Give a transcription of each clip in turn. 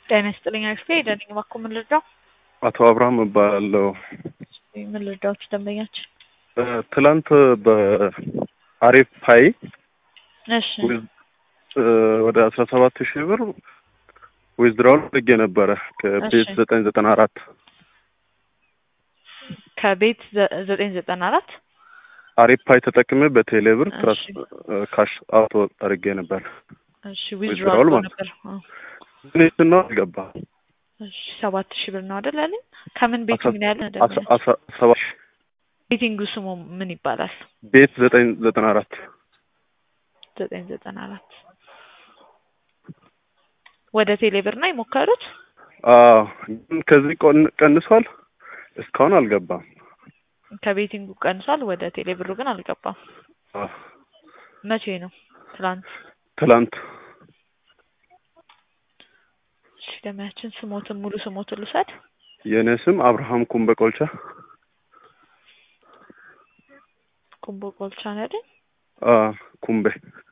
ጤና ይስጥልኝ አክስቴ ደነኝ እባክዎ ምን ልርዳው? አቶ አብርሃም እባላለሁ። ምን ልርዳዎት ደንበኛችን? ትላንት በአሪፍ ፓይ እሺ ወደ አስራ ሰባት ሺህ ብር ዊዝድራውል አድርጌ ነበረ ከቤት እሺ። ዘጠኝ ዘጠና አራት ከቤት ዘ- ዘጠኝ ዘጠና አራት አሪፍ ፓይ ተጠቅሜ በቴሌ ብር እሺ። ትራስ ካሽ አውቶ አድርጌ ነበር። እሺ withdrawal ዊዝድሮዋል ማለት ነበር። አዎ። ግን ነው አልገባ እሺ ሰባት ሺህ ብር ነው አይደል ያለኝ? ከምን ቤት አስራ- ምን ያለ አስራ- ደንበኛ? አስራ ሰባት ሺህ ቤቲንጉ ስሙ ምን ይባላል? ቤት ዘጠኝ ዘጠና አራት ዘጠኝ ዘጠና አራት ወደ ቴሌ ብር ነው የሞከሩት? አዎ ግን ከዚህ ቆን- ቀንሷል። እስካሁን አልገባም። ከቤቲንጉ ቀንሷል፣ ወደ ቴሌ ብሩ ግን አልገባም። አዎ፣ መቼ ነው? ትላንት። ትላንት እሺ ደሚያችን ስሞትን ሙሉ ስሞትን ልውሰድ። የእኔ ስም አብርሃም ኩምበ ቆልቻ። ኩምቦ ቆልቻ ነው አይደል? አዎ፣ ኩምቤ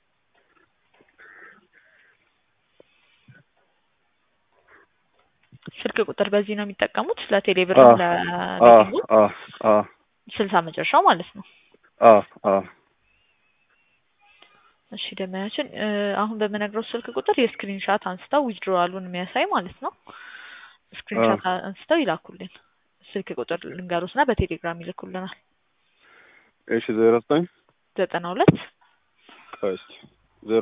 ስልክ ቁጥር በዚህ ነው የሚጠቀሙት ለቴሌ ብር አዎ፣ አዎ፣ ለቤቲንጉ አዎ፣ አዎ፣ ስልሳ መጨረሻው ማለት ነው። አዎ፣ አዎ። እሺ ደመያችን አሁን በምነግረው ስልክ ቁጥር የስክሪን ሻት አንስተው ዊዝድሮዋሉን የሚያሳይ ማለት ነው። ስክሪን ሻት አንስተው ይላኩልን። ስልክ ቁጥር ልንገሩትና በቴሌግራም ይልኩልናል። እሺ ዜሮ ዘጠኝ ዘጠና ሁለት ቆይ እስኪ ዜሮ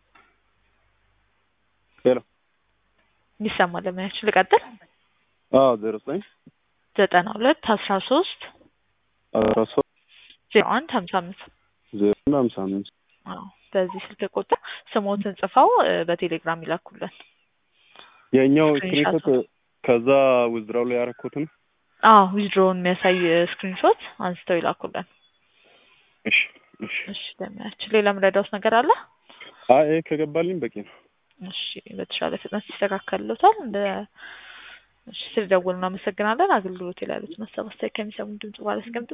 ሄሎ ይሰማል። ለማያችን ልቀጥል። አዎ ዜሮ ዘጠኝ ዘጠና ሁለት አስራ ሶስት አስራ ሶስት ዜሮ አንድ ሀምሳ አምስት ዜሮ አንድ ሀምሳ አምስት አዎ በዚህ ስልክ ቁጥር ስሞትን ጽፈው እ፣ በቴሌግራም ይላኩልን። የኛው ስክሪንሾት ስክሪንሾት ከዛ ዊዝድራው ላይ ያደረኩትን አዎ ዊዝድሮውን የሚያሳይ ስክሪንሾት አንስተው ይላኩልን። እሺ እሺ እሺ ለማያችን ሌላ ምረዳውስ ነገር አለ? አይ ይሄ ከገባልኝ በቂ ነው። እሺ በተሻለ ፍጥነት ይስተካከልሎታል። እንደ እሺ ስለደወሉ እናመሰግናለን። አገልግሎት ላይ ያሉትን ሀሳብ አስተያየት ከሚሰሙ ድምጽ ባለ